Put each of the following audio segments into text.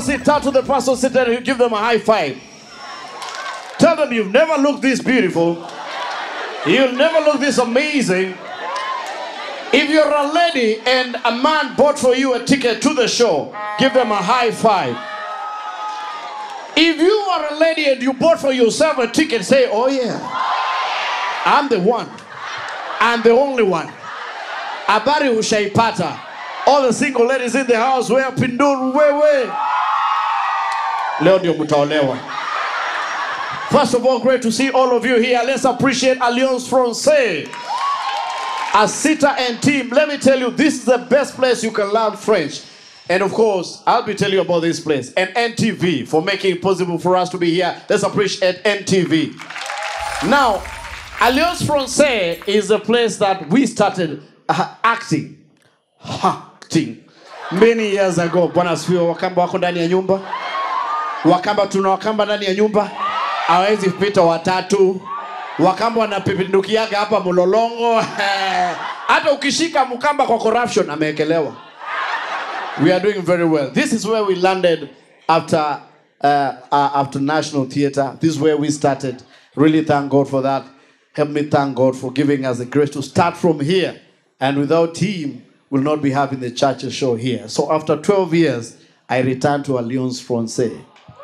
seat. Turn to the person sitting there. You give them a high five. Tell them you've never looked this beautiful. You'll never look this amazing. If you're a lady and a man bought for you a ticket to the show, give them a high five. If you are a lady and you bought for yourself a ticket, say, Oh, yeah, I'm the one. I'm the only one. Habari ushaipata. All the single ladies in the house, where pinduru wewe. Leo ndio mtaolewa. First of all, great to see all of you here. Let's appreciate Alliance Francaise. Asita and team, let me tell you, this is the best place you can learn French. And of course, I'll be telling you about this place and NTV for making it possible for us to be here. Let's appreciate NTV. Now, Alliance Francaise is a place that we started uh, acting. Acting. Many years ago. Bwana asifiwe. Wakamba wako ndani ya nyumba. Wakamba tuna Wakamba ndani ya nyumba. Hawezi kupita watatu. Wakamba wanapindukiaga hapa mlolongo. Hata ukishika mkamba kwa corruption ameekelewa. We are doing very well. This is where we landed after uh, uh, after National Theatre. This is where we started. Really thank God for that. Help me thank God for giving us the grace to start from here. And without him, we'll not be having the church show here. So after 12 years, I returned to Alliance Francaise.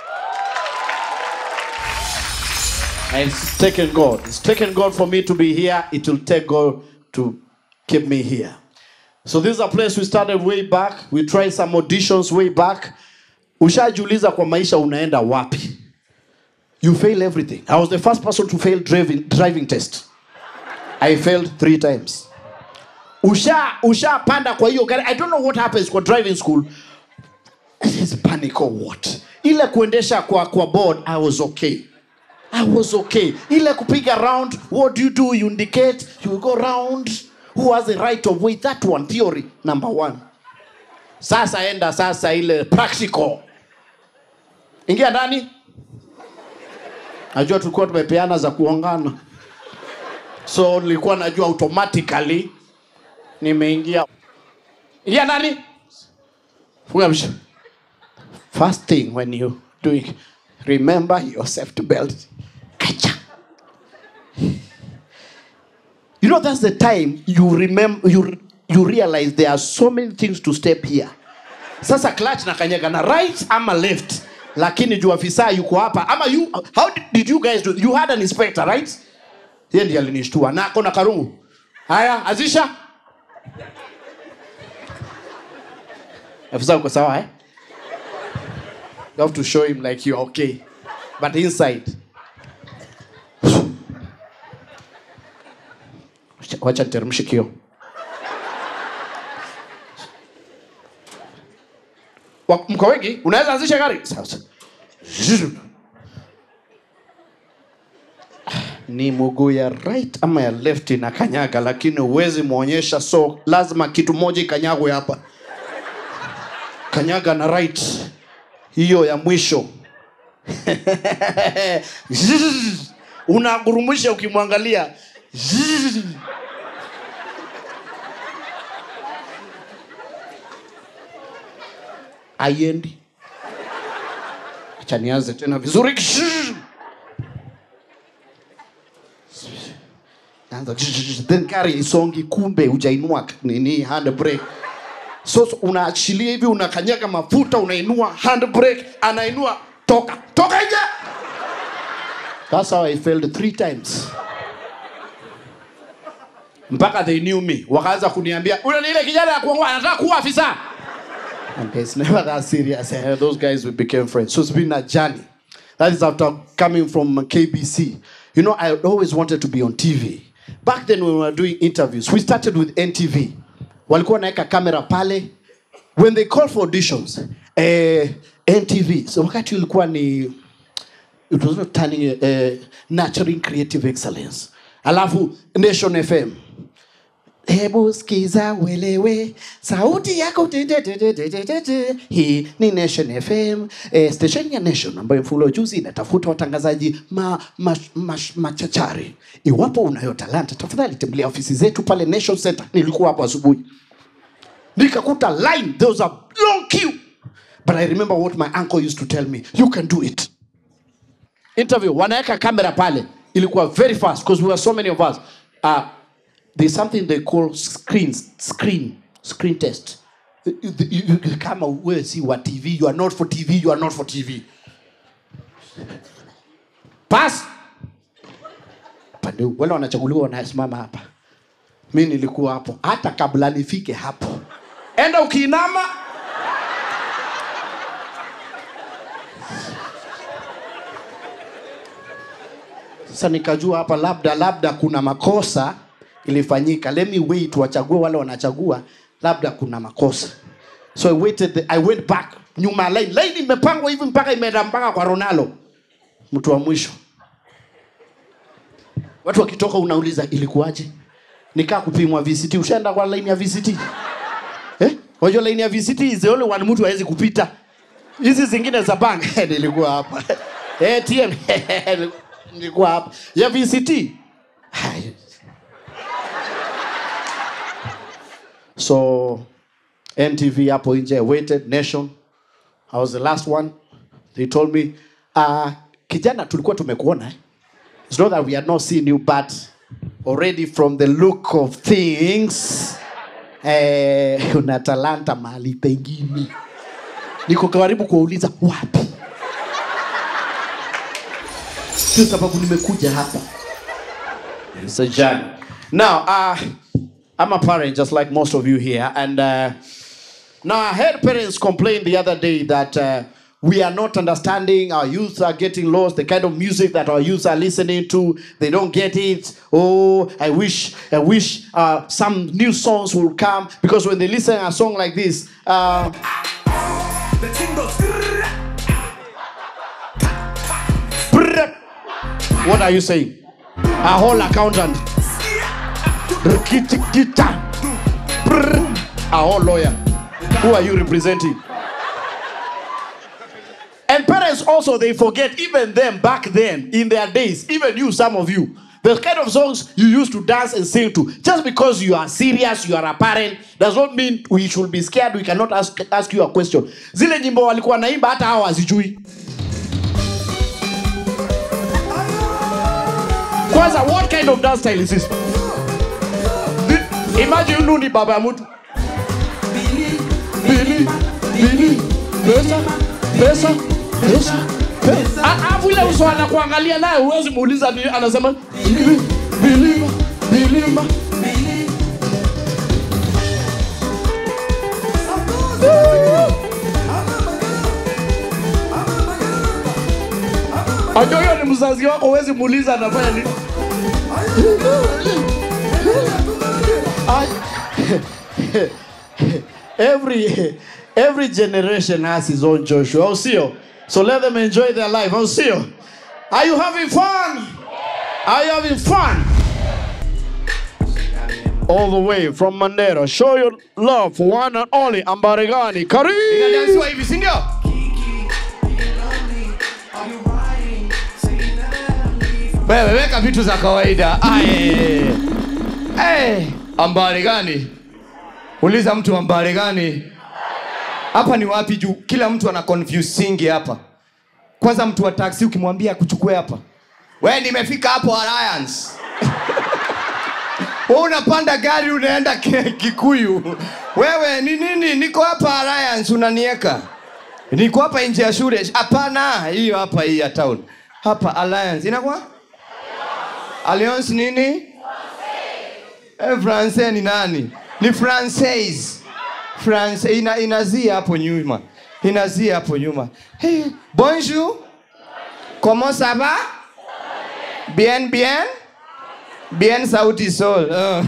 And it's taken God. It's taken God for me to be here. It will take God to keep me here. So this is a place we started way back. We tried some auditions way back. Ushajiuliza kwa maisha unaenda wapi? You fail everything. I was the first person to fail driving, driving test. I failed three times. Usha ushapanda kwa hiyo gari. I don't know what happens kwa driving school. Is panic or what? Ile kuendesha kwa kwa board, I was okay. I was okay. Ile kupiga round, what do you do? You indicate, you go round. Who has the right of way? That one, theory, number one. Sasa enda sasa ile practical. Ingia ndani. Najua tulikuwa tumepeana za kuongana. So nilikuwa najua automatically nimeingia. Ingia ndani. Funga msha. First thing when you doing, remember your safety belt. Kacha. You know, that's the time you remember you you realize there are so many things to step here. Sasa clutch na kanyaga na right ama left, lakini juu afisa yuko hapa ama you, how did, did you guys do? You had an inspector right? Yeye ndiye alinishtua na ako na karungu. Haya, azisha. Afisa uko sawa eh? You have to show him like you're okay. But inside. Wacha niteremshe kio. Wa- Mko wengi? Unaweza anzisha gari? Sasa. Ni mguu ya right ama ya left na kanyaga, lakini huwezi muonyesha, so lazima kitu moja ikanyagwe hapa. Kanyaga na right, hiyo ya mwisho unagurumisha ukimwangalia aiendi acha nianze tena vizuri Naanza then gari isongi kumbe hujainua nini handbrake so so unaachilia hivi unakanyaga mafuta unainua handbrake anainua toka toka nje that's how i failed three times mpaka they knew me wakaanza kuniambia ule ni ile kijana ya kuongoa anataka kuwa afisa and it's never that serious Eh, those guys we became friends so it's been a journey that is after coming from kbc you know i always wanted to be on tv back then when we were doing interviews we started with ntv walikuwa wanaweka kamera pale when they call for auditions eh, ntv so wakati ulikuwa ni it was not turning uh, nurturing creative excellence alafu nation fm hebu skiza uelewe sauti yako te- te- te- te- te- te- te- te. hii ni nation fm eh, station ya nation ambayo mfulo juzi inatafuta watangazaji ma, ma, ma, machachari iwapo unayo talanta tafadhali tembelea ofisi zetu pale nation center nilikuwa hapo asubuhi nikakuta line there was a long queue but i remember what my uncle used to tell me you can do it interview wanaweka kamera pale ilikuwa very fast because we were so many of us uh, there's something they call screens screen screen test You- you- you- kama wewe si wa tv you are not for tv you are not for tv pass pande wale wanachaguliwa wanasimama hapa mi nilikuwa hapo hata kabla nifike hapo enda ukiinama sasa nikajua hapa labda labda kuna makosa ilifanyika let me wait wachague wale wanachagua labda kuna makosa so i waited the, i went back nyuma ya line line imepangwa hivi mpaka imeenda mpaka kwa ronaldo mtu wa mwisho watu wakitoka unauliza ilikuwaje nikaa kupimwa vct ushaenda kwa line ya vct eh? wajua line ya vct is the only one mtu hawezi kupita hizi zingine za bank nilikuwa hapa atm nilikuwa hapa ya vct Hai. so ntv hapo nje I waited nation i was the last one they told me uh, kijana tulikuwa tumekuona eh? It's not that we are not seeing you, but already from the look of things, eh, una talanta mahali pengine. Niko karibu kuwauliza wapi, sio sababu nimekuja hapa. It's a journey. Now, uh, I'm a parent just like most of you here, and uh, now I heard parents complain the other day that uh, we are not understanding, our youth are getting lost, the kind of music that our youth are listening to, they don't get it. Oh, I wish, I wish uh, some new songs will come because when they listen to a song like this, uh, The thing goes. brrr, what are you saying? A whole accountant. Rikiti-kita. Brrr, A whole lawyer. Who are you representing? And parents also, they forget, even them back then, in their days, even you, some of you, the kind of songs you used to dance and sing to. Just because you are serious, you are a parent, does not mean we should be scared, we cannot ask, ask you a question. Zile nyimbo walikuwa naimba hata hawa hazijui. Kwanza, what kind of dance style is this? Thi- Imagine you ni baba ya mtu. Bili, bili, pesa, pesa, pesa, pesa. A- Alafu ile uso anakuangalia naye huwezi muuliza ni anasema bili, bilima, bilima. Ajua hiyo ni mzazi wako, huwezi muuliza anafanya nini. I- every every generation has his own Joshua. I'll see you. So let them enjoy their life. I'll see you. Are you having fun? Are you having fun? All the way from Mandera. Show your love for one and only Ambaregani. Karibu. inadansiwa hivi si ndio wewe weka vitu za kawaida Aye. Aye. ambari gani uliza mtu ambari gani hapa ni wapi juu kila mtu ana confusingi hapa kwanza mtu wa taksi ukimwambia kuchukue hapa we nimefika hapo alliance Wewe unapanda gari unaenda Ki- kikuyu wewe ni nini niko hapa alliance unanieka niko hapa nje ya shule hapana hiyo hapa hii ya town hapa alliance inakuwa alliance nini eh, francais ni nani ni francaise france ina, inazia hapo nyuma inazia hapo nyuma hey, bonjour comment ça va bien bien bien sauti sol oh.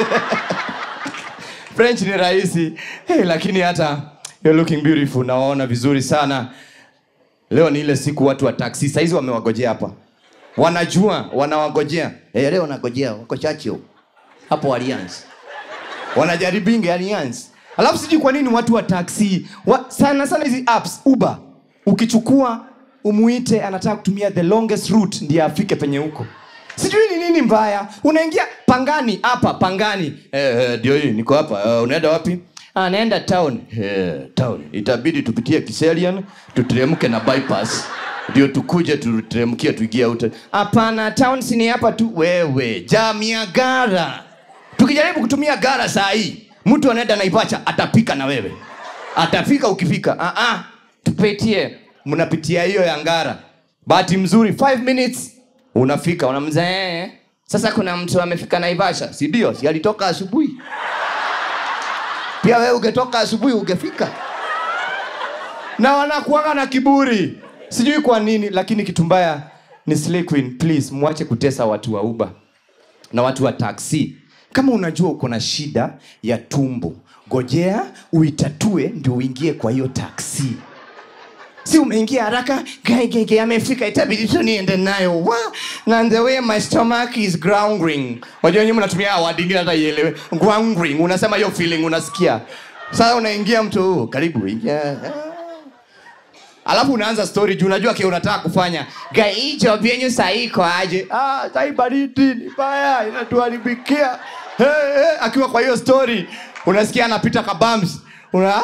french ni rahisi hey, lakini hata you're looking beautiful nawaona vizuri sana leo ni ile siku watu wa taksi saizi wamewagojea hapa wanajua wanawagojea hey, leo wanagojea wako chacho hapo alliance wanajaribinge alliance alafu sijui kwa nini watu wa taksi wa, sana sana hizi apps uber ukichukua umuite anataka kutumia the longest route ndiye afike penye huko sijui ni nini mbaya unaingia pangani hapa pangani Eh, eh, ndio hii niko hapa uh, unaenda wapi anaenda town yeah, town itabidi tupitie kiserian tuteremke na bypass ndio tukuje tuteremkie tuingie out hapana town sini hapa tu wewe jamia gara tukijaribu kutumia gara saa hii mtu anaenda naipacha atapika na wewe atafika ukifika ah -ah. tupitie mnapitia hiyo ya ngara bahati mzuri 5 minutes unafika unamzee sasa kuna mtu amefika naivasha si ndio si alitoka asubuhi pia wewe ungetoka asubuhi ungefika na wanakuaga na kiburi sijui kwa nini lakini kitu mbaya ni Slay Queen, please mwache kutesa watu wa uba na watu wa taksi kama unajua uko na shida ya tumbo gojea uitatue ndio uingie kwa hiyo taksi si umeingia haraka gaigege amefika itabidi tu niende nayo wa na the way my stomach is growling wajua nyinyi mnatumia word ingine hata ielewe growling unasema hiyo feeling unasikia sasa unaingia mtu huu karibu ingia alafu unaanza story juu unajua kile unataka kufanya gai hii job yenyu sahii iko aje ah sahii baridi ni baya inatuharibikia hey, hey. akiwa kwa hiyo story unasikia anapita kabams una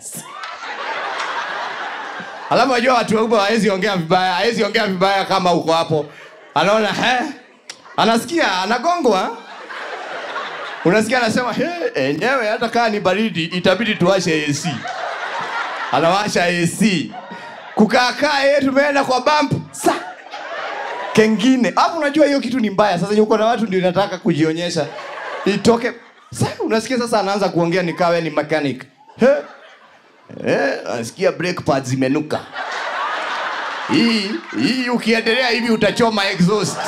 alafu najua watu wakubwa hawezi ongea vibaya hawezi ongea vibaya kama uko hapo anaona he anasikia anagongwa unasikia anasema he enyewe hata kaa ni baridi itabidi tuwashe ac anawasha ac kukaakaa yeye tumeenda kwa bump sa kengine hapo unajua hiyo kitu ni mbaya sasa uko na watu ndio inataka kujionyesha itoke sa unasikia sasa anaanza kuongea nikawe ni mechanic he Eh, nasikia brake pads zimenuka. Hii hii ukiendelea hivi utachoma exhaust.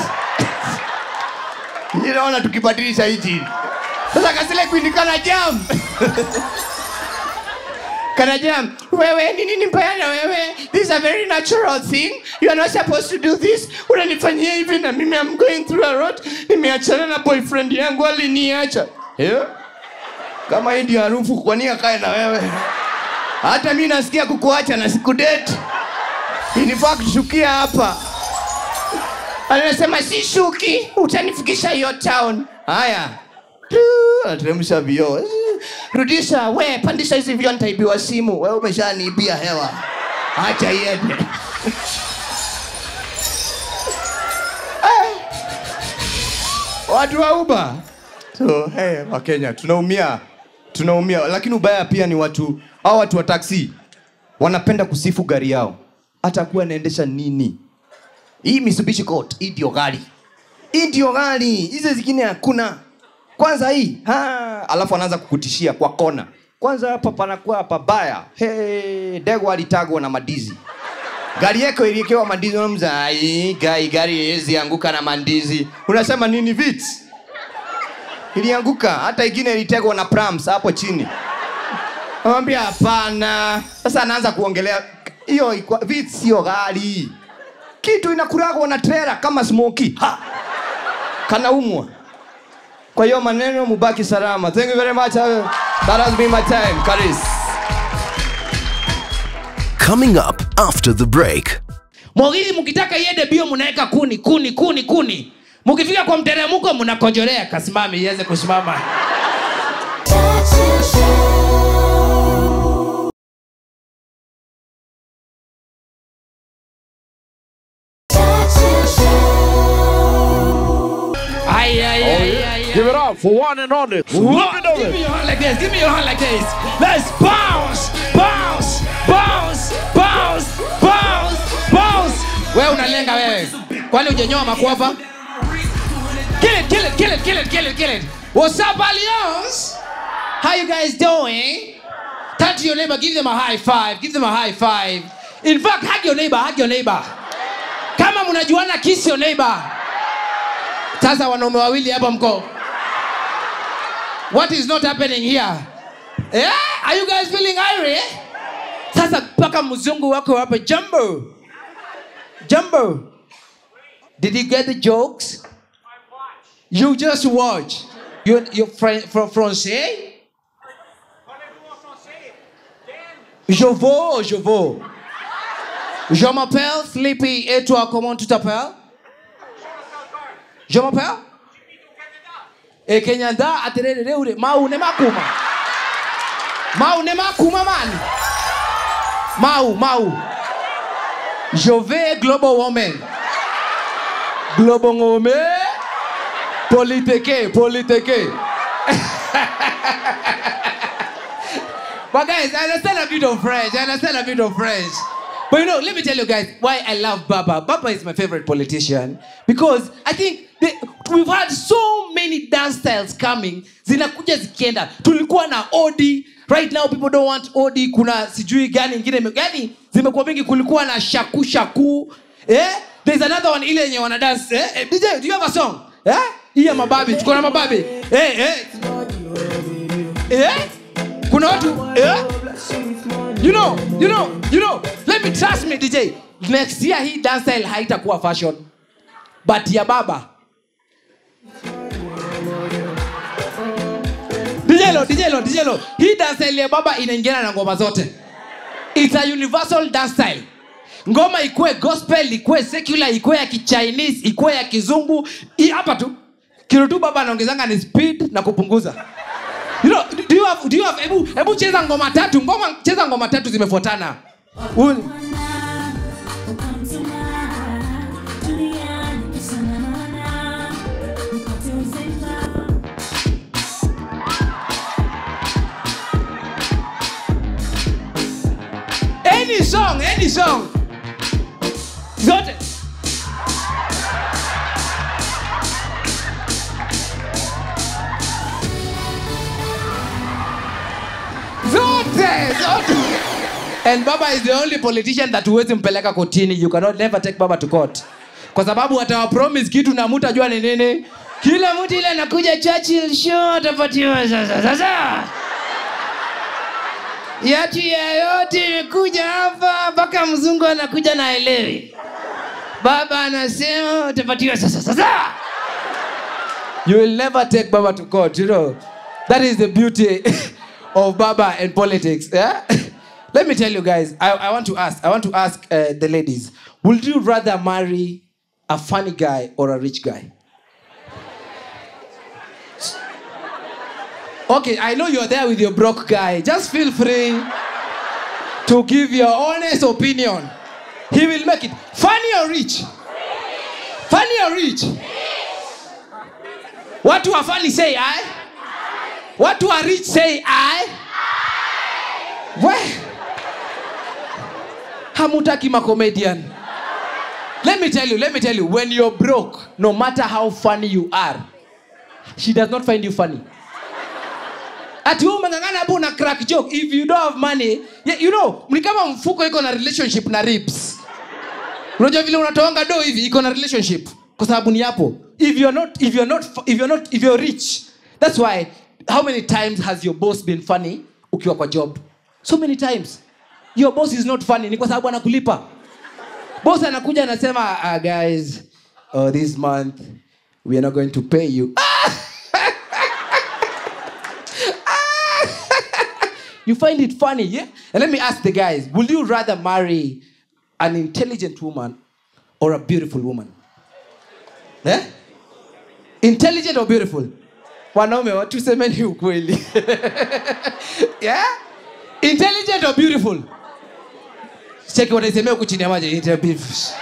Hii naona tukibadilisha hichi. Sasa kasile Queen kana jam. kana jam. Wewe ni nini mbaya na wewe? This is a very natural thing. You are not supposed to do this. Unanifanyia hivi na mimi I'm going through a lot. Nimeachana na boyfriend yangu aliniacha. Yeah? Kama hii ndio harufu kwa nini akae na wewe? hata mi nasikia kukuacha na sikudeti inifaa kushukia hapa anasema si shuki utanifikisha hiyo town haya Tu, anateremsha vioo rudisha we pandisha hizi vioo nitaibiwa simu we umeshaniibia hewa acha iende Eh, watu wa uba so hey, wakenya tunaumia tunaumia lakini ubaya pia ni watu au watu wa taksi wanapenda kusifu gari yao hata kuwa anaendesha nini hii mitsubishi coat hii ndio gari hii ndio gari hizo zingine hakuna kwanza hii ha, alafu anaanza kukutishia kwa kona kwanza hapa panakuwa pabaya hey, dego alitagwa na madizi gari yako iliekewa mandizi unamza "Ai, gai gari haiwezi anguka na mandizi unasema nini vits ilianguka hata ingine ilitegwa na prams hapo chini Anamwambia hapana. Sasa anaanza kuongelea hiyo ikwa- vitu sio ghali. Kitu inakuragwa na trailer kama smoky. Ha. Kanaumwa. Kwa hiyo maneno mubaki salama. Thank you very much. That has been my time. Karis. Coming up after the break. mwagili mkitaka iende bio mnaweka kuni kuni kuni kuni mkifika kwa mteremko mnakojolea kasimame iweze kusimama Ay, ay, ay, ay, Give ay. it up for one and only. What? Look at Give me it. your hand like this. Give me your hand like this. Let's bounce, bounce, bounce, bounce, bounce, bounce. Wewe unalenga wewe. Kwani hujanyoa makwapa? Kill it, kill it, kill it, kill it, kill it, kill it. What's up, Alliance? How you guys doing? Turn to your neighbor, give them a high five. Give them a high five. In fact, hug your neighbor, hug your neighbor. Kama mnajuana, kiss your neighbor. Sasa wanaume wawili hapa mko. What is not happening here? Yeah? Are you guys feeling iry? Sasa mpaka mzungu wako hapa Jumbo. Jumbo. Did you get the jokes? You just watch. You you fran- from français? Je vaux, je vaux. Je m'appelle Sleepy et toi comment tu t'appelles? Je m'appelle? E Kenyanda aterere reure maune makuma. mau ne makuma mani mau mau jove global woman global ngome politeke politeke But guys, I understand a bit of French. I understand a bit of French. But you know, let me tell you guys why I love Baba. Baba is my favorite politician because I think they, we've had so many dance styles coming. Zinakuja zikienda. Tulikuwa na Odi. Right now people don't want Odi. Kuna sijui gani ingine ime- gani zimekuwa mingi. Kulikuwa na shaku shaku. Eh? There's another one ile yenye wana dance. Eh? Eh, DJ, do you have a song? Eh? Hii ya mababi. Tuko na mababi. Eh, eh. Eh? Kuna watu eh? you know you know you know let me trust me dj next year hii dance style haitakuwa fashion but ya baba dijelo dijelo dijelo hii dance style ya baba inaingiana na ngoma zote it's a universal dance style ngoma ikuwe gospel ikuwe secular ikuwe ya kichinese ikuwe ya kizungu hii hapa tu kilo tu baba anaongezanga ni speed na kupunguza you know, do you have, do you have, hebu, hebu cheza ngoma tatu ngoma cheza ngoma tatu zimefuatana Un- any song any song zote zote zote and baba is the only politician that huwezi mpeleka kotini you cannot never take baba to court kwa sababu atawapromise kitu na mutajua ni nini kila mtu ile anakuja churchill show atapatiwa sasa sasa yatu yayote imekuja hapa mpaka mzungu anakuja na elewi baba anasema utapatiwa sasa sasa you will never take baba to court you know that is the beauty of baba and politics yeah let me tell you guys i, I want to ask i want to ask uh, the ladies would you rather marry a funny guy or a rich guy okay i know you're there with your broke guy just feel free to give your honest opinion he will make it funny or rich funny or rich watu wa funny say i watu wa rich say i we hamutaki macomedian let me tell you let me tell you when you're broke no matter how funny you are she does not find you funny ati wewe umeng'ang'ana hapo una crack joke if you don't have money yeah, you know ni kama mfuko iko na relationship na ribs unajua vile unatoanga do hivi iko na relationship kwa sababu ni hapo if you're not if you're not if you're not if you're rich that's why how many times has your boss been funny ukiwa kwa job so many times your boss is not funny ni kwa sababu anakulipa boss anakuja anasema uh, guys oh, this month we are not going to pay you you find it funny yeah and let me ask the guys would you rather marry an intelligent woman or a beautiful woman eh? intelligent or beautiful wanaume wa- tusemeni ukweli yeah? intelligent or beautiful cheki wanaisemea huku chini ya maji Inter- beautiful.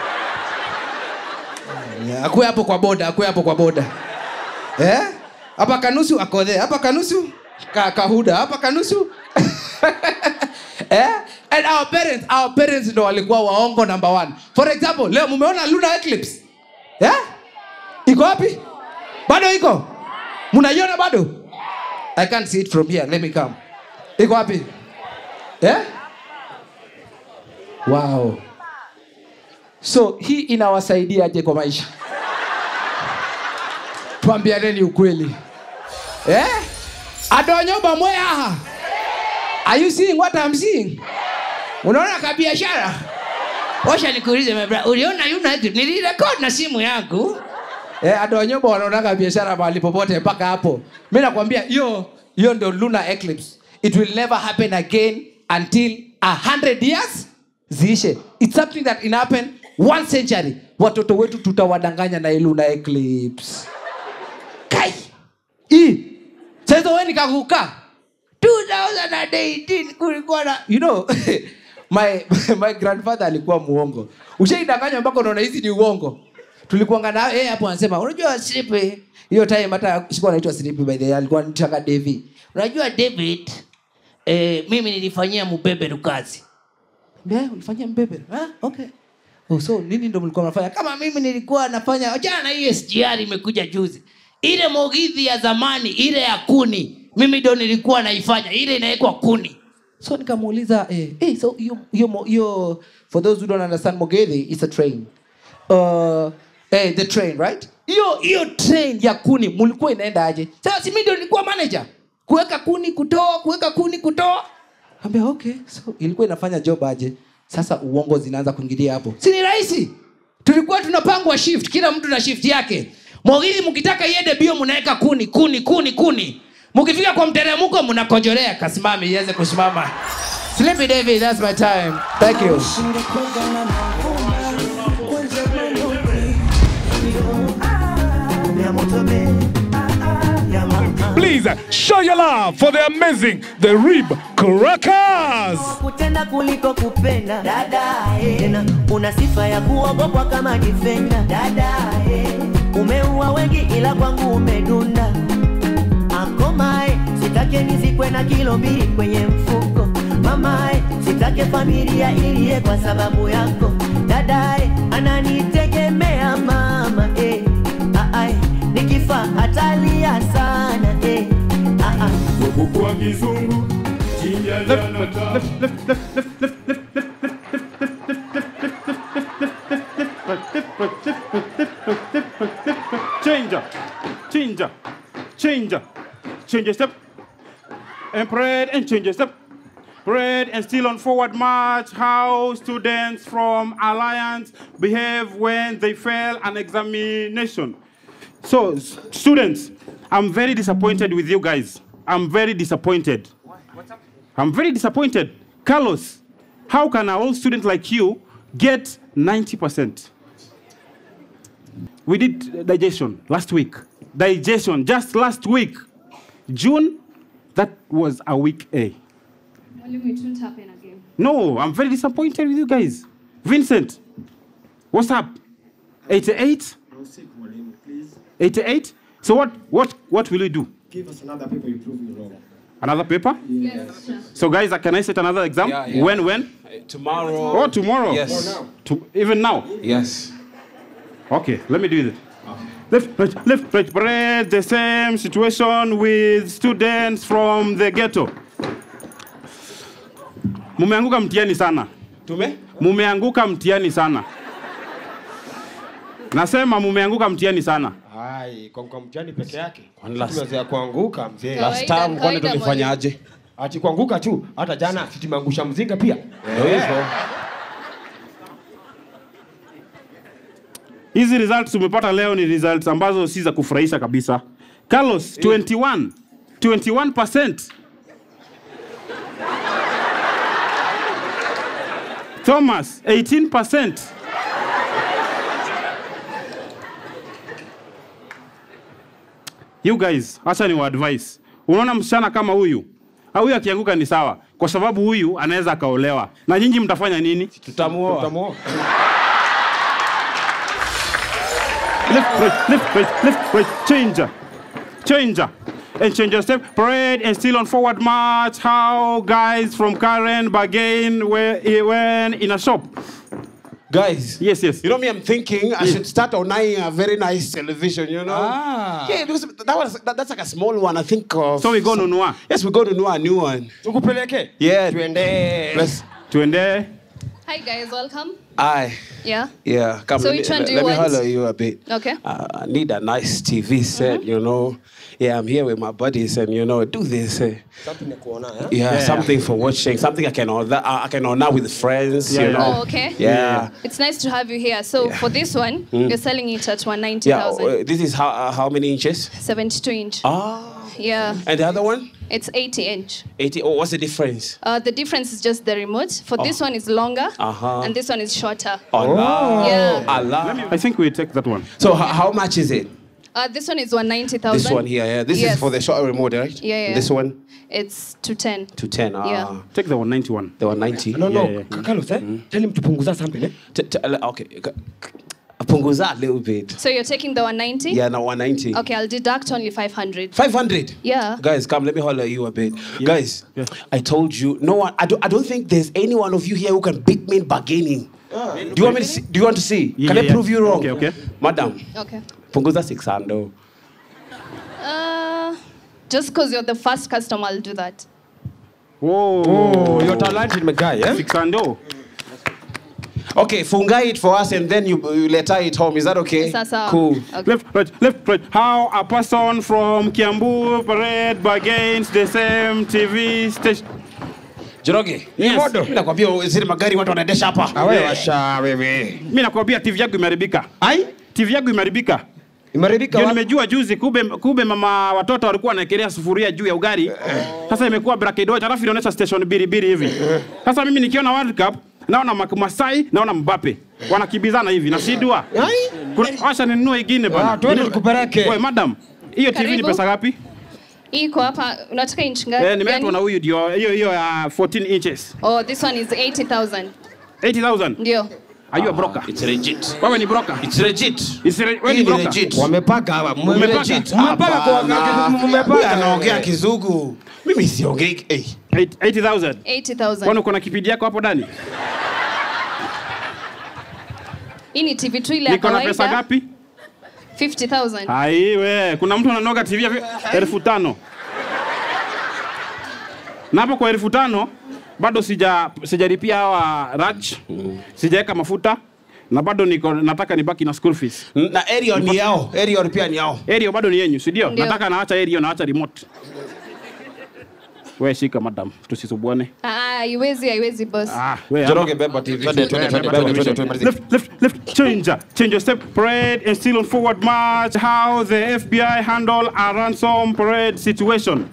Yeah, akuwe hapo kwa boda akuwe hapo kwa boda eh? hapa kanusu akodhe hapa kanusu ka, kahuda hapa kanusu eh? and our parents our parents ndo walikuwa waongo number one for example leo mumeona luna eclipse eh? iko wapi bado iko mnaiona bado i can't see it from here let me come iko wapi eh? wow so hii inawasaidiaje kwa maisha twambianeni ukweli eh? adonyoba mwe aha are you seeing what I'm seeing unaona kabiashara washa nikuulize my brother, uliona united nilirekod na simu yangu eh, adonyoba wanaonaga biashara mahali popote mpaka hapo mi nakwambia hiyo hiyo ndo lunar eclipse it will never happen again until a hundred years ziishe its something that in happen one century watoto wetu tutawadanganya na hii lunar eclipse kai hii sasa wewe nikakuka tu 2018 kulikuwa na you know my, my grandfather alikuwa muongo ushaidanganywa mpaka unaona hizi ni uongo tulikuanga na yeye hapo anasema unajua slipi hiyo time hata sikuwa naitwa slipi by the way alikuwa anitaka david unajua david eh, mimi nilifanyia mbeberu kazi Mbea, ulifanyia mbeberu ah, okay oh, so nini ndo mlikuwa mnafanya kama mimi nilikuwa nafanya achana na hii sgr imekuja juzi ile mogidhi ya zamani ile ya kuni mimi ndo nilikuwa naifanya ile inawekwa kuni so nikamuuliza eh, eh, so hiyo hiyo mo- hiyo for those who don't understand mogedhi is a train uh, eh, the train right hiyo hiyo train ya kuni mulikuwa inaenda aje sasa si mimi ndio nilikuwa manager kuweka kuni kutoa kuweka kuni kutoa ambia okay so ilikuwa inafanya job aje sasa uongo zinaanza kuingilia hapo si ni rahisi tulikuwa tunapangwa shift kila mtu na shift yake mogili mkitaka iende bio mnaweka kuni kuni kuni kuni mkifika kwa mteremko mnakojolea kasimame iweze kusimama Sleepy David, that's my time. Thank you. Please show your love for the amazing The Rib Crackers. kutenda kuliko kupenda dadae tena una sifa ya kuogopwa kama difenda dadae umeua wengi ila kwangu umedunda akomae sitake nizikwe na kilo mbili kwenye mfuko mamae sitake familia iliye kwa sababu yako dadae ananitegemea mama eh. Aae, nikifa hatalia sana eh. Aa, Changer, changer, changer, change your step, and parade and change your step. Parade and still on forward march. How students from Alliance behave when they fail an examination. So, s- students, I'm very disappointed with you guys. I'm very disappointed. I'm very disappointed. Carlos, how can an old student like you get 90%? We did digestion last week. Digestion just last week. June, that was a week A. Mwalimu, it won't happen again. No, I'm very disappointed with you guys. Vincent, what's up? 88? 88? So what what what will you do? Give us another paper you prove me wrong. Another paper? Yes, sir. So guys, uh, can I set another exam? Yeah, yeah. When when? Tomorrow. Oh, tomorrow. Yes. To, even now. Yes. Okay, let me do it. Left, right, left, right, bread. The same situation with students from the ghetto. Mumeanguka mtihani sana. Tume? Mumeanguka mtihani sana. Nasema mumeanguka mtihani sana. Hai, kwa kwa mtihani peke yake. Kwani last- Tumezoea kuanguka mzee. Kawaida, Last time kwani kawaida, tulifanyaje? Ati kuanguka tu, hata jana si tumeangusha mzinga pia. Ndio hivyo. Hizi results tumepata leo ni results ambazo si za kufurahisha kabisa. Carlos 21 21%. Thomas 18%. You guys, acha ni wa advice. Unaona msichana kama huyu? Ah, Huyu akianguka ni sawa, kwa sababu huyu anaweza akaolewa. Na nyinyi mtafanya nini? Tutamuoa. Tutamuoa. left, right, left, right, left, right, changer, changer, and change your step. Parade and still on forward march. How guys from Karen bargain where when in a shop. Guys. Yes, yes. You know me, I'm thinking I should start owning a very nice television, you know? Ah. Yeah, because that was that, that's like a small one, I think of. So we go nunua. Yes, we go to know a new one. Tukupeleke? Yeah. Tuende. Let's. Tuende. Hi guys, welcome. I. Yeah. Yeah, come So let which me, one let, do you let me want? holler you a bit. Okay. Uh, I need a nice TV set, you know. Yeah, I'm here with my buddies, and you know, do this. eh. Something ya kuona, eh? Yeah, something for watching, something I can order. uh, I can order with friends, you Yeah, know. Oh, okay. Yeah. It's nice to have you here. So for this one, you're selling it at Yeah, 190,000. uh, this is how uh, how many inches? 72 inch. Ah, Yeah. and the other one? It's 80 inch. 80. Oh, what's the difference? Uh, the difference is just the remote. For this one is longer Uh-huh. and this one is shorter. Allah. Yeah. Allah. I think we take that one. So, h- how much is it? Uh, this one is 190,000. This one here, yeah. This Yes. is for the short remote, right? Yeah, yeah. This one It's 210. to 10. Ah. Yeah. Take the 191. The 190. No, no, Yeah, yeah. Carlos, eh? Tell him to punguza something, eh? T- t- okay. c- c- Punguza a little bit. So you're taking the 190? Yeah, now 190. Okay, I'll deduct only 500. 500. Yeah. Guys, come, let me holler at you a bit. Guys, I told you, no one, I don't, I don't think there's any one of you here who can beat me in bargaining. Do you want me to see? Do you want to see? Yeah, can I yeah. prove you wrong? Okay, okay. Madam, Okay. punguza 600. Uh, just because you're the first customer, I'll do that. Whoa. Oh, you're talented, my guy, eh? 600. Okay, funga it for us and then you, you letter it home. Is that okay? Sasa. Cool. Okay. Left, right, left, right. How a person from Kiambu parade bargains the same TV station. Joroge. Yes. Modo. Mimi nakwambia zile magari watu wanaendesha hapa. Awe washa wewe. Mimi nakwambia TV yangu imeharibika. Ai? TV yangu imeharibika. Imeharibika Ndio wapi? nimejua juzi kube, kube mama watoto walikuwa wanaekelea sufuria juu ya ugali. Sasa imekuwa bracket watch alafu inaonyesha station biri biri hivi. Sasa mimi nikiona World Cup naona Mak- Masai naona Mbappe wanakimbizana hivi nashindwa. Ai? Kuna washa ninunue ingine bana. Ah, twende nikupeleke. Wewe madam, hiyo TV ni Karibu. pesa ngapi? Hii iko hapa. Unataka inch ngapi? Eh, nimeletwa na Gani? huyu ndio hiyo hiyo ya 14 inches. Oh, this one is 80,000. 80,000. Ndio. Are you a broker? It's legit. Wewe ni broker? It's legit. Is re- wewe Hii ni ni broker? legit. Wamepaka hapa. Umepaka? Legit. Umepaka kwa wakati Huyu umepaka. anaongea kizungu. Mimi siongei. Eh. Eight- 80,000. 80,000. Kwani uko na kipindi yako hapo ndani? Hii ni TV tu ile ya Niko na pesa kawaida. ngapi? 50,000. Ai we, kuna mtu ananoga TV ya elfu tano. Na hapo kwa elfu tano bado sija sijalipia hawa raj, sijaweka mafuta na bado niko nataka nibaki na school fees. Na Ariel ni yao. Ariel pia ni yao. Aerial bado ni yenyu, si ndio? Ndio. Nataka naacha aerial naacha remote. We shika madam, tusisubuane. Ah, haiwezi, haiwezi boss. Ah, we Joroge beba TV. Twende, twende, twende, twende, twende, twende. Left, left, left, change, change your step, parade, and still on forward march. How the FBI handle a ransom parade situation.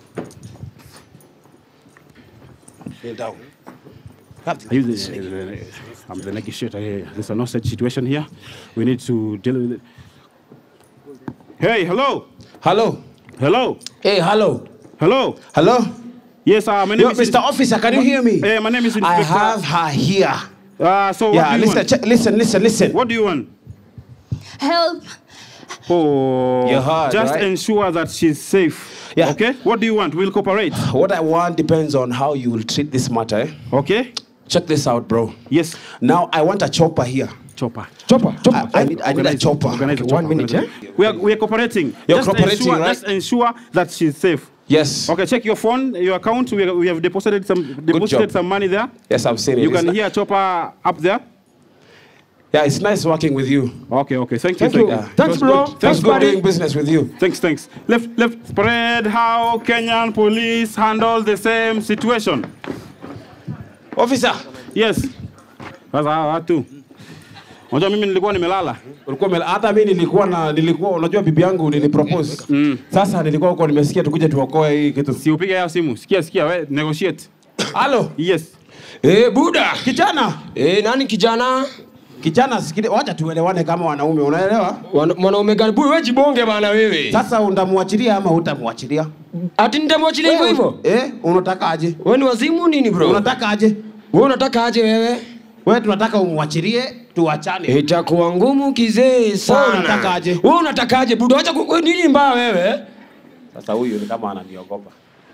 Down. I use the, I'm the negotiator here. There's a no such situation here. We need to deal with it. Hey, hello, Hello. hello, Hey, hello. hello. Hello. Yes, uh, my name Yo, is Mr. Officer, can you hear me? Hey, my name is I Inspector. have her here. Uh, so what Yeah, do you listen, want? check, listen, listen, listen. What do you want? Help. Oh, You heard, just right? ensure that she's safe. Yeah. Okay. What do you want? We'll cooperate. What I want depends on how you will treat this matter. eh? Okay. Check this out, bro. Yes. Now I want a chopper here. Chopper. Chopper, I, chopper. I need, I need a Organize it. chopper. Organize it. Okay, one Chopper. minute, Organize it. We are we are cooperating. You're just cooperating, ensure, right? Just ensure that she's safe. Yes. Okay, check your phone, your account. We, we have deposited some deposited job. some money there. Yes, I've seen it. You It's can ni- hear Chopper up there. Yeah, it's nice working with you. Okay, okay. Thank you. Thank you. Yeah. Thanks, It was bro. good. It Thanks, was good buddy. doing business with you. Thanks, thanks. Left, left. Spread how Kenyan police handle the same situation. Officer, Yes. Sasa hawa watu. Unajua mimi nilikuwa nimelala. ulikuwa umela- hata mimi nilikuwa na nilikuwa unajua bibi yangu nilipropose. Sasa nilikuwa huko nimesikia tukuje tuokoe hii kitu. Si upige yao simu. Sikia, sikia, we negotiate. Halo. Yes. Eh, buda. Kijana. Eh, nani kijana? Kijana sikile, wacha tuelewane kama wanaume, unaelewa? Wana- Mwanaume gani? Buda, wewe jibonge bana wewe. Sasa undamwachilia ama hutamwachilia? Ati nitamwachilia hivyo hivyo? Eh, unataka aje? Wewe ni wazimu nini bro? Unataka aje? Wewe unataka aje wewe? Wewe tunataka umwachilie tuachane. Itakuwa ngumu kizee sana. Wewe unataka aje? Wewe unataka aje buda? Acha ku- nini mbaya wewe? Sasa huyu ni kama ananiogopa.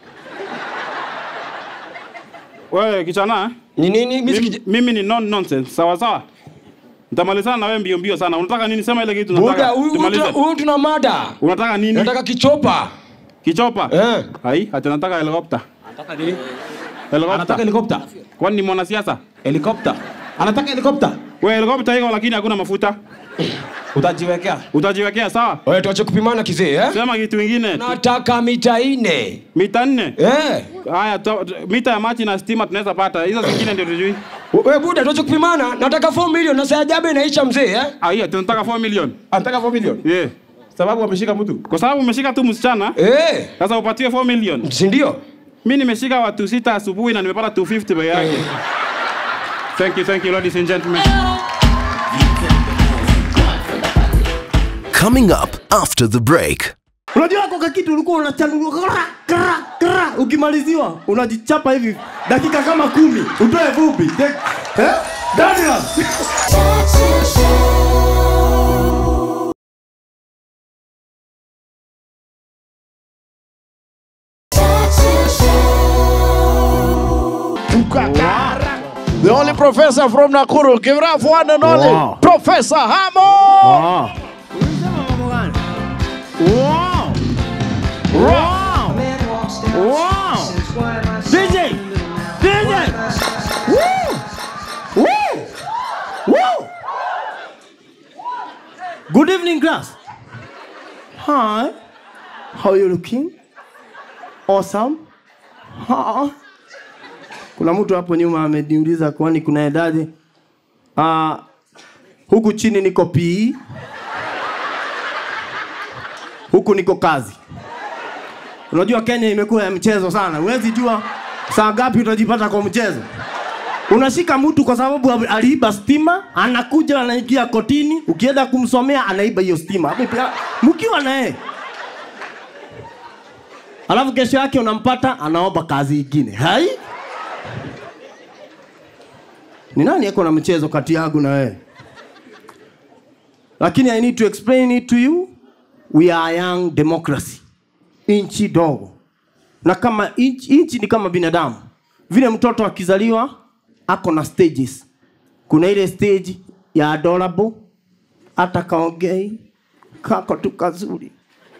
Wewe kichana, Ni nini? Mimi mimi, siki- mimi ni non nonsense. Sawa sawa. Nitamalizana na wewe mbio mbio sana. Unataka nini? Sema ile kitu Buda, unataka. huyu huyu Tumalize. tuna- huyu tuna mada. Unataka nini? Nataka kichopa. Kichopa. Eh. Hai, hata nataka helikopta. Anataka nini? Helikopta. Anataka helikopta. Kwani ni mwanasiasa? Helikopta. Anataka helikopta. Wewe helikopta iko lakini hakuna mafuta. Utajiwekea. Utajiwekea sawa? Wewe tuache kupimana kizee eh? Sema kitu kingine. Nataka mita nne. Mita nne. Eh. Haya, to- to- mita ya maji na stima tunaweza pata. Hizo zingine ndio tujui. Wewe buda tuache kupimana. Nataka 4 milioni na saa jabe inaisha mzee eh? Ah, hiyo tunataka 4 million. Anataka 4 million. Yeah. Sababu ameshika mtu. Kwa sababu umeshika tu msichana, Eh. sasa upatiwe 4 million. Si ndio? Mimi nimeshika watu sita asubuhi na nimepata 250 peke yake. Thank you, thank you ladies and gentlemen. Coming up after the break. unajua koka kitu ulikuwa unachanua kra, kra, kra. ukimaliziwa unajichapa hivi dakika kama kumi utoe vumbi Tek- eh? Daniel. The only professor from Nakuru. Give it up for one and only Wow. Professor Hamo. Wow. Wow. Wow. Wow. DJ. DJ. Woo. Woo. Woo. Good evening, class. Hi. How are you looking? Awesome. Ha. Kuna mtu hapo nyuma ameniuliza kwani kuna idadi. Ah, huku chini niko PE. Huku niko kazi. Unajua Kenya imekuwa ya mchezo sana. Huwezi jua saa ngapi utajipata kwa mchezo. Unashika mtu kwa sababu aliiba stima, anakuja anaingia kotini, ukienda kumsomea anaiba hiyo stima. Hapo pia- Mkiwa na yeye. Alafu kesho yake unampata anaomba kazi ingine. Hai? Ni nani yako na mchezo kati yangu na wewe? Lakini I need to explain it to you. We are a young democracy. Inchi dogo. Na kama inchi, inchi ni kama binadamu. Vile mtoto akizaliwa ako na stages. Kuna ile stage ya adorable, hata kaongei, kako tu kazuri.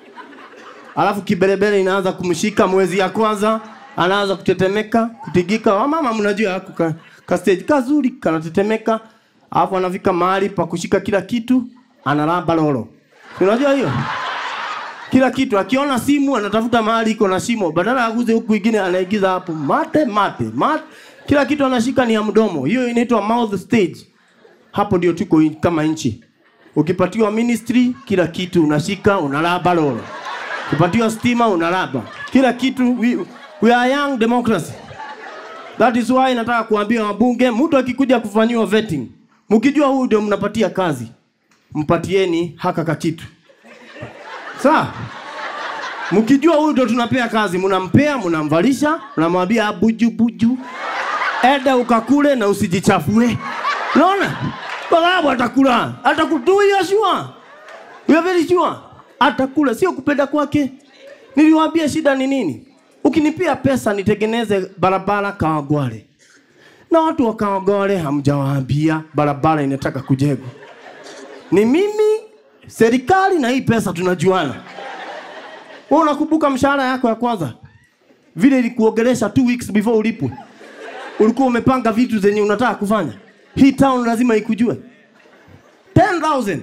Alafu kiberebere inaanza kumshika mwezi ya kwanza, anaanza kutetemeka, kutigika. Wamama mnajua hako ka, ka stage kazuri kanatetemeka, alafu anafika mahali pa kushika kila kitu, analamba lolo. Si Unajua hiyo? Kila kitu akiona simu anatafuta mahali iko na shimo, badala aguze huku ingine anaigiza hapo mate mate mate. Kila kitu anashika ni ya mdomo. Hiyo inaitwa mouth stage. Hapo ndio tuko in- kama nchi. Ukipatiwa ministry, kila kitu unashika, unalaba lolo. Ukipatiwa stima, unalaba. Kila kitu we, we are young democracy. That is why nataka kuambia wabunge, mtu akikuja kufanyiwa vetting, mkijua huyu ndio mnapatia kazi, mpatieni haka kakitu. Sawa? Mkijua huyu ndio tunapea kazi, mnampea, mnamvalisha, mnamwambia buju buju, enda ukakule na usijichafue. Unaona? Kwa sababu atakula, atakutuia sure. We are very sure. Atakula, sio kupenda kwake. Niliwaambia shida ni nini? Ukinipia pesa nitengeneze barabara Kawangware, na watu wa Kawangware hamjawaambia barabara inataka kujengwa. Ni mimi, serikali na hii pesa tunajuana. Wewe unakumbuka mshahara yako ya kwanza vile ilikuongelesha two weeks before ulipwe, ulikuwa umepanga vitu zenye unataka kufanya. Hii town lazima ikujue 10,000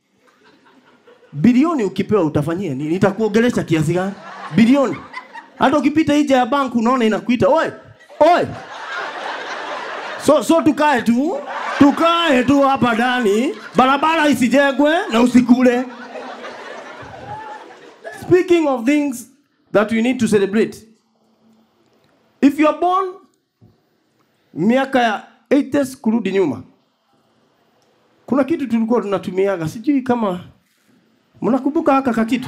bilioni ukipewa utafanyia nini? Itakuongelesha kiasi gani? Bilioni. Hata ukipita nje ya bank unaona inakuita, oi, oi. So, so tukae tu, tukae tu hapa ndani, barabara isijengwe na usikule. Speaking of things that we need to celebrate. If you are born miaka ya 80s kurudi nyuma, kuna kitu tulikuwa tunatumiaga, sijui kama mnakumbuka haka kakitu.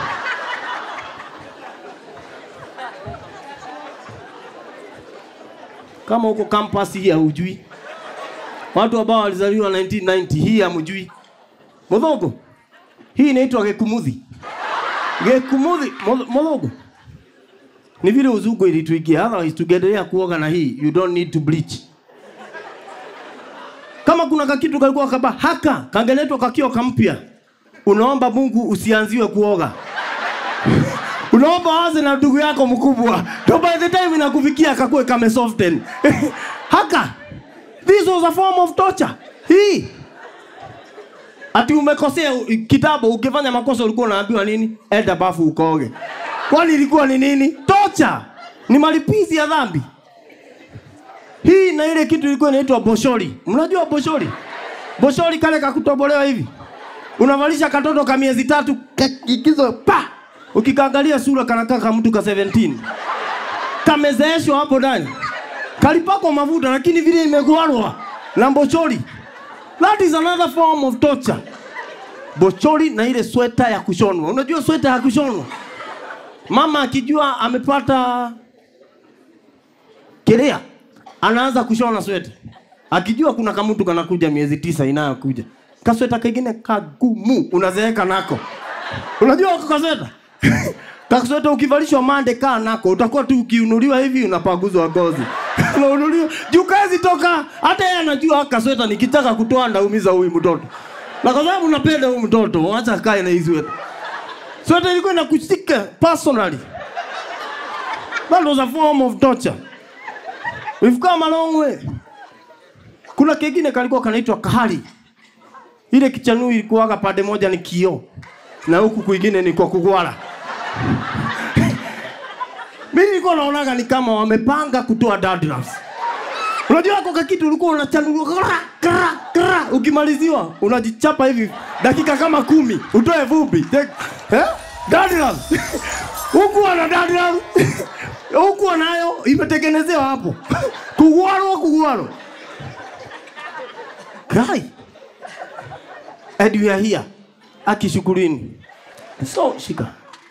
Kama huko campus hii haujui, watu ambao walizaliwa 1990 hii hamjui. Modhogo, hii inaitwa gekumuthi. Gekumuthi, Modho- modhogo ni vile uzungu ilituigia, otherwise tungeendelea kuoga na hii, you don't need to bleach. Kama kuna kakitu kalikuwa kaba haka kangeletwa kakiwa kampya, unaomba Mungu usianziwe kuoga unaomba anze na ndugu yako mkubwa, to by the time inakufikia kakue kame soften haka. This was a form of torture. Hii ati umekosea u- kitabu, ukifanya makosa ulikuwa unaambiwa nini? Enda bafu ukoge. Kwani ilikuwa ni nini? Torture, ni malipizi ya dhambi. Hii na ile kitu ilikuwa inaitwa boshori. Mnajua boshori? Boshori kale kakutobolewa hivi, unavalisha katoto ka miezi tatu kikizo pa, ukikaangalia sura kanakaa kama mtu ka 17 kamezeeshwa hapo ndani, kalipakwa mafuta, lakini vile imegwarwa na boshori. That is another form of torture. bochori na ile sweta ya kushonwa unajua sweta ya kushonwa mama akijua amepata kelea anaanza kushona sweta akijua kuna kamutu kanakuja miezi tisa inayokuja kasweta kengine kagumu unazeeka nako unajua wako kasweta kasweta ukivalishwa mande kaa nako utakuwa tu ukiunuliwa hivi unapaguzwa ngozi unaunuliwa juu kazi toka hata yeye anajua kasweta nikitaka kutoa ndaumiza huyu mtoto na kwa sababu napenda huyu mtoto acha kae na hii sweta sweta ilikuwa inakushika personally that was a form of torture we've come a long way kuna kengine kalikuwa kanaitwa kahari ile kichanuu ilikuwaga pande moja ni kio na huku kwingine ni kwa kugwara mimi nilikuwa naonaga ni kama wamepanga kutoa dandruff unajua kwa kakitu ulikuwa unachanuliwa kra kra kra ukimaliziwa unajichapa hivi dakika kama kumi utoe vumbi Tek- eh dandruff huku ana dandruff huku anayo imetengenezewa hapo kugwarwa kugwarwa kai and we are here akishukurini so shika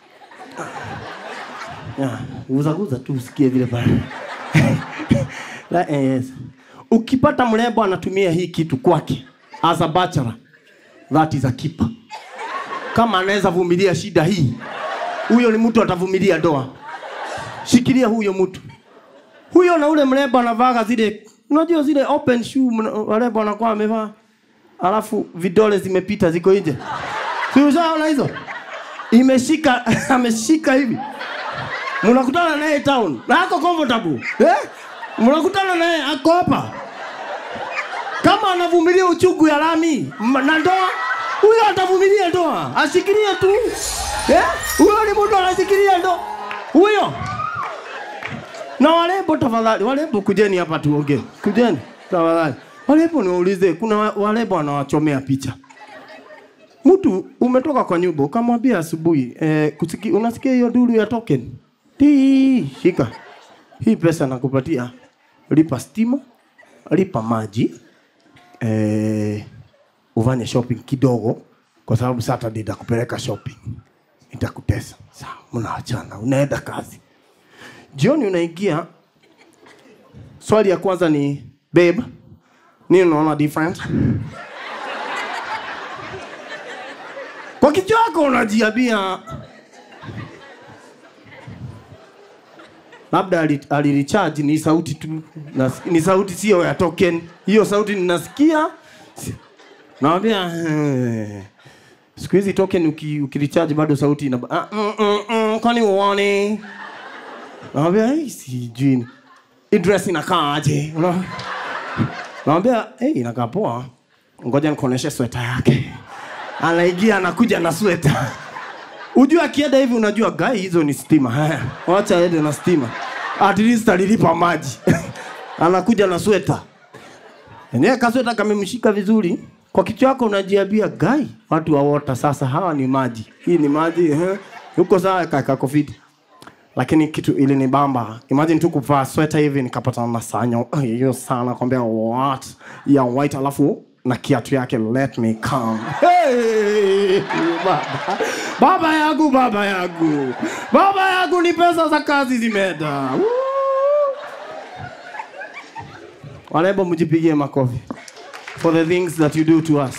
yeah, guzaguza tu usikie vile pale La- eh, yes. ukipata mrembo anatumia hii kitu kwake as a bachelor that is a keeper kama anaweza vumilia shida hii huyo ni mtu atavumilia ndoa shikilia huyo mtu huyo na ule mrembo anavaga zile unajua zile open shoe mna- warembo wanakuwa wamevaa alafu vidole zimepita ziko nje si ushaona hizo imeshika ameshika hivi mnakutana naye town na ako comfortable eh? mnakutana naye ako hapa kama anavumilia uchungu ya lami m- na ndoa huyo atavumilia ndoa ashikilie tu eh? huyo ni mtu anashikilia ndoa huyo na walembo tafadhali walembo kujeni hapa tuongee kujeni tafadhali walembo niwaulize kuna wa- walembo wanawachomea picha mtu umetoka kwa nyumba ukamwambia asubuhi eh, kusiki, unasikia hiyo duru ya token Tii, shika hii pesa nakupatia lipa stima lipa maji eh, ufanye shopping kidogo kwa sababu saturday nitakupeleka shopping nitakutesa sawa mnaachana unaenda kazi jioni unaingia swali ya kwanza ni babe nini unaona different kwa kichwa chako unajiambia labda ali- alirecharge ni sauti tu nas, ni sauti sio ya token hiyo sauti ninasikia si- nawambia eh, siku hizi token uki, ukirecharge bado sauti ina ah, mm, mm, mm, kwani uone nawambia hey, sijui hii dress inakaa aje Una- nawambia hey, inakaa poa ngoja nikuoneshe sweta yake anaingia anakuja na sweta ujua akienda hivi unajua gai hizo ni stima Haya, wacha aende na stima at least alilipa maji anakuja na sweta enyewe kasweta kamemshika vizuri kwa kichwa yako unajiambia gai watu wa wota sasa hawa ni maji hii ni maji eh. huko sawa kakakofiti lakini kitu ili ni bamba imagine tu kuvaa sweta hivi nikapatana na sanyo hiyo sana kwambia what ya white alafu na kiatu yake let me come hey, baba. baba yangu baba yangu baba yangu ni pesa za kazi zimeenda Woo! warembo mjipigie makofi for the things that you do to us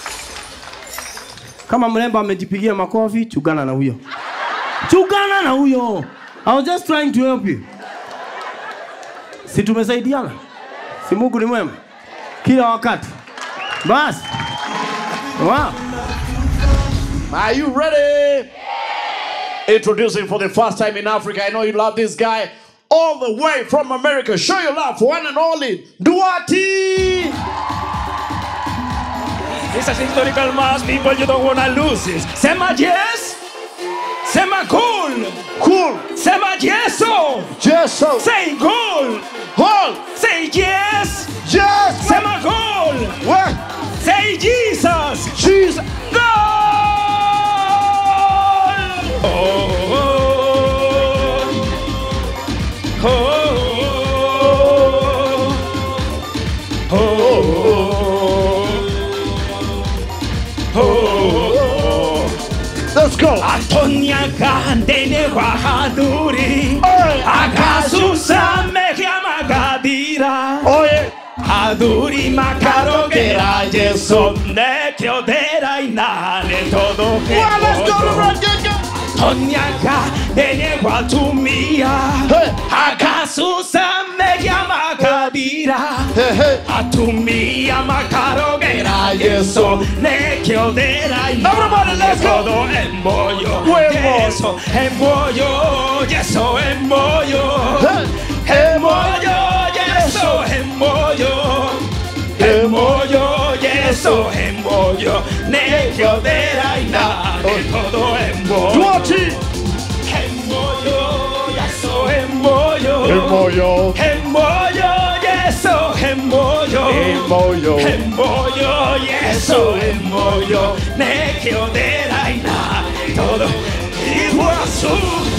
kama mrembo amejipigia makofi chugana na huyo chugana na huyo I was just trying to help you si tumesaidiana si mungu ni mwema kila wakati basi wow. Are you ready? Introducing for the first time in Africa. I know you love this guy all the way from America. Show your love for one and only Duarte. It's a historical mass, people. You don't wanna lose this. Sema yes. Sema cool. Cool. Sema yeso. Yeso. Say cool. Cool. Say yes. Yes. Sema cool. What? Say Jesus. Jesus. Goal. Oh. Oh. Oh. Oh. Oh. Let's go. Atonia kandene wahaduri. Akasusa mehiama gadira. Oye. Aduri makarogera yeso ne kiodera inane todo que Well, let's go to run, go, go. Tonyaka dene watumia Akasusa meya makadira Atumia makarogera yeso ne kiodera Everybody, let's go. todo embollo Huevo. Yeso embollo Yeso embollo Embollo Yeso embollo Embollo Yeso embollo Ne kiodera ina todo embollo Duarte. Embollo, yeso, embollo. Embollo. Embollo, yeso, embollo. Embollo. Embollo, yeso, embollo. Nekio de la ina, todo Iguazú.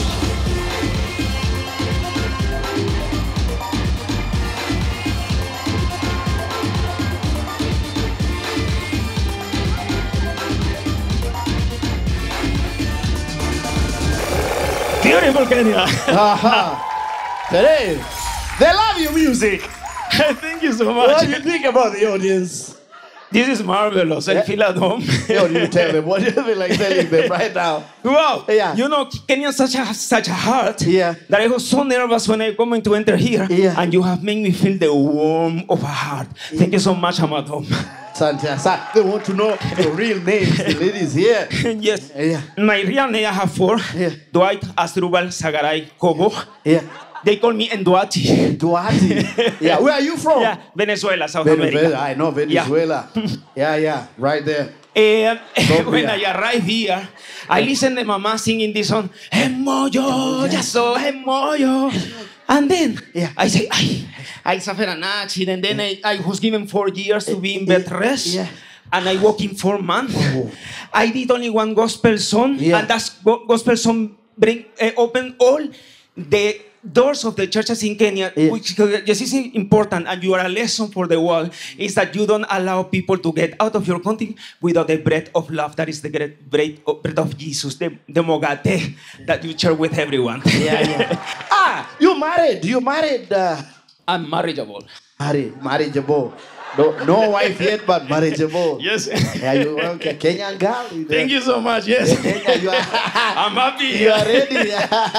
Beautiful Kenya. Aha. Today, they love your music. Thank you so What much. do you think about the audience? This is marvelous. I feel at home. Yo, you tell them. What do you feel like telling them right now? Wow. Yeah. You know, Kenya such a such a heart Yeah. that I was so nervous when I come to enter here. Yeah. And you have made me feel the warmth of a heart. Thank you so much, Amadom. Santa, Sa- they want to know the real names. The ladies here. yes. Yeah. My real name I have four. Yeah. Dwight Asdrubal Sagaray Kobo. Yeah. They call me Nduati. Duarte. Yeah. Where are you from? Yeah, Venezuela, South Venezuela. America. I know Venezuela. Yeah, yeah. Right there. Eh, Colombia. when I arrived here, I listened to Mama singing this song, Emoyo, ya so Emoyo. And then Yeah. I say, I, I suffered an accident. Then I, I was given four years to be in bed rest. Yeah. And I work in four months. I did only one gospel song, Yeah. and that go- gospel song bring uh, open all the doors of the churches in Kenya, Yeah. which just is important, and you are a lesson for the world, is that you don't allow people to get out of your country without the bread of love. That is the great bread of, bread of Jesus, the, the mogate that you share with everyone. Yeah, yeah. ah, you married. You married. Uh, I'm marriageable. married. Marriageable. No, no wife yet, but marriageable. Yes. Yeah, you okay? Kenyan girl. Thank you so much. Yes. Kenya, you are. I'm happy. You are ready.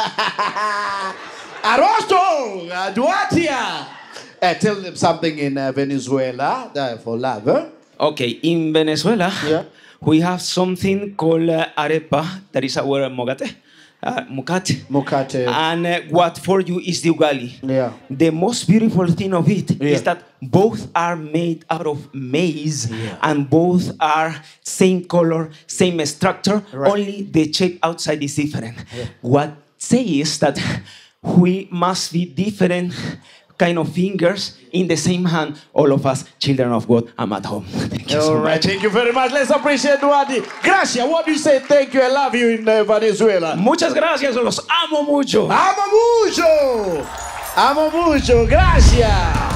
Arosto, uh, Duarte. Uh, tell them something in uh, Venezuela uh, for love. Huh? Okay, in Venezuela, Yeah. we have something called uh, arepa, that is our mogate, uh, mukate. Mukate. And uh, what for you is the ugali. Yeah. The most beautiful thing of it is Yeah. that both are made out of maize and both are same color, same structure, Right. only the shape outside is different. What says that we must be different kind of fingers in the same hand, all of us, children of God, I'm at home. Thank you so All right, much. thank you very much. Let's appreciate Duarte. Gracias. What do you say? Thank you. I love you in uh, Venezuela. Muchas gracias, los amo mucho. Amo mucho. Amo mucho. Gracias.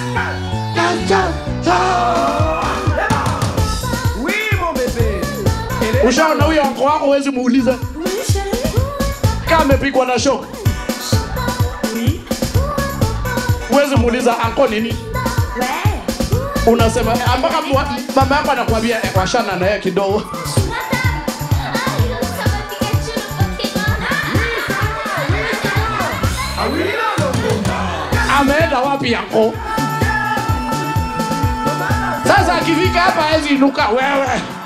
Ushaona huyo wako wako huwezi muuliza kama amepigwa na shock. Huwezi muuliza anko nini? Unasema eh, mpaka mwa- mama yako anakuambia eh, washana na yeye kidogo. Ameenda wapi yako? Sasa akifika hapa hawezi inuka wewe.